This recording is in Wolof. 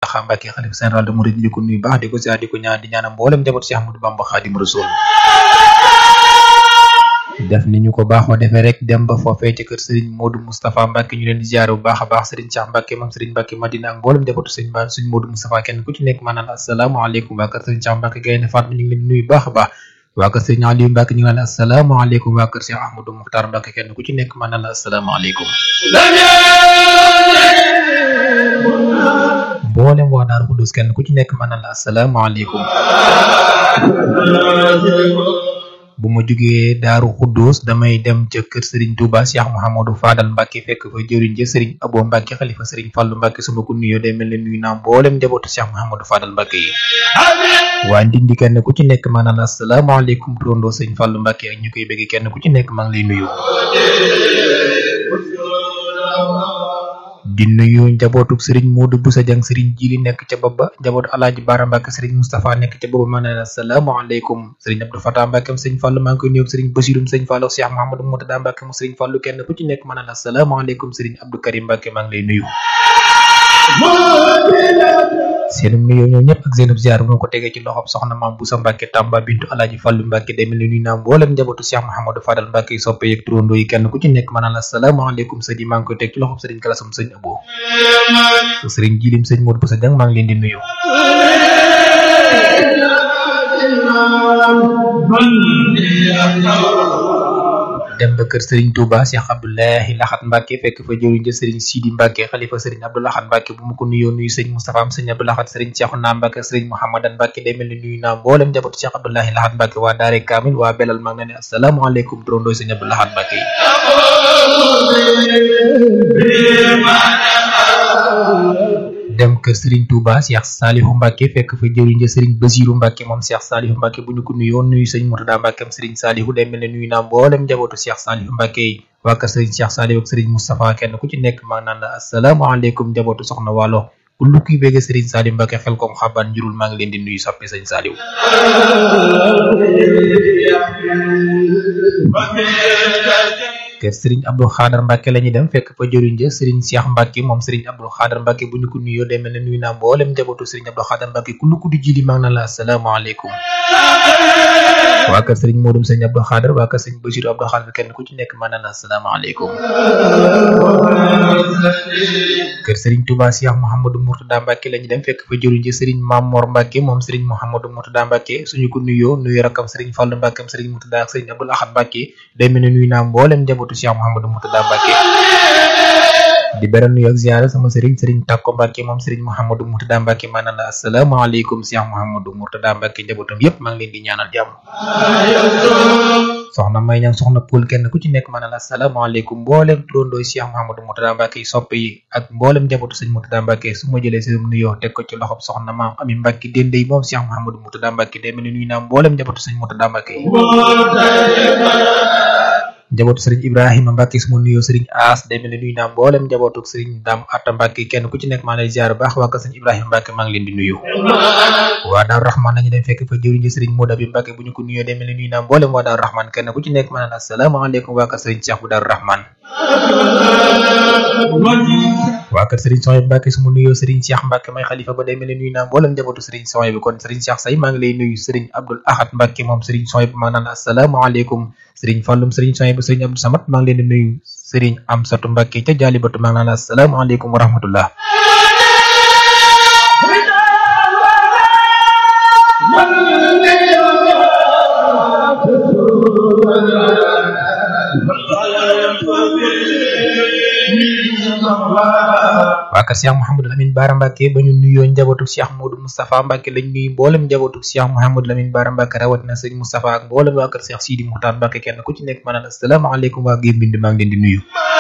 Muntaxa Mbàkke xalifa général de Mouride di ko nuyu baax di ko ziar di ko ñaan di ñaanal mboolem njaboot Cheikh Ahmadou Bamba Xaadimu Rasuul def ni ñu ko baaxoo defee rek dem ba foofee ci kër Serigne Modou Moustapha Mbacke ñu leen di ziare bu baax a baax Serigne Cheikh Mbacke moom Serigne Mbacke Madina ak mboolem njabootu Serigne Ba Serigne Modou Moustapha kenn ku ci nekk maanaam asalaamaaleykum waa kër Serigne Cheikh Mbacke Gaynde Fatma ñu ngi leen di nuyu baax a baax waa kër Serigne Aliou Mbacke ñu ngi leen asalaamaaleykum waa kër Cheikh Ahmadou Moukhtar Mbacke kenn ku ci nekk maanaam asalaamaaleykum mboolem waa Daaru Xudus kenn ku ci nekk maanaam asalaamaaleykum bu ma jugee daaru xuddus damay dem ca kër Serigne Touba Cheikh Mouhamadou Fadal Mbacke fekk fa jëriñ ja Serigne Abo Mbacke xalifa Serigne Fallou Mbacke su ma ko nuyoo day mel ne nuyu naa mboolem njabootu Cheikh Mouhamadou Fadal Mbacke yi waa ndindi kenn ku ci nekk maanaam asalaamaaleykum turandoo Serigne Fallou Mbacke ak ñu koy bëgg kenn ku ci nekk maa ngi lay nuyu di nuyu njabootuk Serigne Modou Boussa Dieng Serigne Jili nekk ca booba njabootu Alaaji Baara Mbacke Serigne Moustapha nekk ca booba ma ne la asalaamaaleykum Serigne Abdou Fatah Mbacke Serigne Fallou maa ngi koy nuyu Serigne Bassirou Serigne Fallou Cheikh Mouhamadou Moutada Mbacke mu Serigne Fallou kenn ku ci nekk ma ne la asalaamaaleykum Serigne Abdou Karim Mbacke maa ngi lay nuyu seenum nuyoo ñoom ñëpp ak seenub ziar moo ko tegee ci loxob soxna maam Boussa Mbacke Tamba bintu Alaaji Fallou Mbacke day mel ni nuyu naa mboolem njabootu Cheikh Mouhamadou Fadal Mbacke soppe yeeg turandoo yi kenn ku ci nekk ma ne la asalaamaaleykum sëñ yi maa ngi koy teg ci loxob Serigne Galasum sëñ Abo Serigne Jilim sëñ Modou Boussa Dieng maa ngi leen di nuyu dem ba kër Serigne Touba Cheikh Abdoulahi Laxat Mbacke fekk fa jëriñ ja Serigne Sidi Mbacke xalifa Serigne Abdou Laxat Mbacke bu mu ko nuyoo nuyu sëñ Moustapha am sëñ Abdou Laxat Serigne Cheikhouna Mbacke Serigne Mouhamadan Mbacke day mel ni nuyu naa mboolem njabootu Cheikh Abdoulahi Laxat Mbacke waa Daare Kamil waa Belal maa ngi leen ne asalaamaaleykum turandoo sëñ Abdou Laxat Mbacke yi dem kër Serigne Touba Cheikh Salihu Mbacke fekk fa jëriñ ja Serigne Basirou Mbacke moom Cheikh Salihu Mbacke bu ñu ko nuyoo nuyu sëñ Murtada Mbacke am Serigne Salihu day mel ne nuyu naa mboolem njabootu Cheikh Salihu Mbacke yi waa kër Serigne Cheikh Salihu ak Serigne Moustapha kenn ku ci nekk maa naan la asalaamaaleykum njabootu soxna Waalo ku lu kuy béggee Serigne Salihu Mbacke xel kom xaban njurul maa ngi leen di nuyu soppe sëñ Salihu kër Serigne Abdou Khadar Mbacke la ñuy dem fekk fa jëriñ ja Serigne Cheikh Mbacke moom Serigne Abdou Khadar Mbacke bu ñu ko nuyoo day mel ne nuyu naa mboolem njabootu Serigne Abdou Khadar Mbacke ku lu ko di jili maa ngi naan la asalaamaaleykum waa kër Serigne Modou Serigne Abdou Khadar waa kër Serigne Bassirou Abdou Khadar kenn ku ci nekk maa naan la asalaamaaleykum kër Serigne Touba Cheikh Mouhamadou Mourtada Mbacke la ñuy dem fekk fa jëriñ ja Serigne Mamor Mbacke moom Serigne Mouhamadou Mourtada Mbacke suñu ko nuyoo nuyu rakam Serigne Fallou Mbacke am Serigne Mourtada ak Serigne Abdou Ahad Mbacke day mel ne nuyu naa mboolem njabootu Cheikh Mouhamadou Mourtada Mbacke di beral nuyu ak ziara sama Serigne Serigne Takko Mbacke moom Serigne Mouhamadou Mourtada Mbacke maanaam la asalaamaaleykum Cheikh Mouhamadou Mourtada Mbacke njabootam yépp maa ngi leen di ñaanal jàmm soxna may ñang soxna Poul kenn ku ci nekk maanaam la asalaamaaleykum mboolem turandooy Cheikh Mouhamadou Mourtada Mbacke yi soppe yi ak mboolem njabootu sëñ Mourtada Mbacke su ma jëlee seen nuyoo teg ko ci loxob soxna maam Ami Mbacke dende yi moom Cheikh Mouhamadou Mourtada Mbacke day mel ni nuyu naa mboolem njabootu sëñ Mourtada Mbacke yi njabootu sëriñ Ibrahima Mbacke su ma nuyoo sëriñ As day mel ni nuyu naa mboolem njabootu sëriñ Dame Atta Mbacke kenn ku ci nekk maa ngi lay ziar baax waa kër sëriñ Ibrahima Mbacke maa ngi leen di nuyu waa Daaru Rahman lañu dem fekk fa jëriñ sëriñ Modou bi Mbacke bu ñu ko nuyoo day mel ni nuyu naa mboolem waa Daaru Rahman kenn ku ci nekk maa ngi naan asalaamaaleykum waa kër sëriñ Cheikh bu Daaru Rahman waa kër Serigne Soye Mbacke su ma nuyoo Serigne Cheikh Mbacke may xalifa ba day mel ni nuyu naa mboolem njabootu Serigne Soye bi kon Serigne Cheikh say maa ngi lay nuyu Serigne Abdoul Ahad Mbacke moom Serigne Soye bi maa naan asalaamaaleykum Serigne Fallum Serigne Soye bi Serigne Abdou Samad maa ngi leen di nuyu Serigne Amsatu Mbacke ca Jaalibatu maa ngi naan asalaamaaleykum wa rahmatullah waa kër Cheikh Mouhamadou Lamine Bara Mbacke ba ñu nuyoo njabootu Cheikh Modou Moustapha Mbacke lañ nuyu mboolem njabootu Cheikh Mouhamadou Lamine Bara Mbacke rawatina sëñ Moustapha ak mboolem waa kër Cheikh Sidi Moukhtar Mbacke kenn ku ci nekk maanaam asalaamaaleykum waa Guèye Mbind maa ngi leen di nuyu.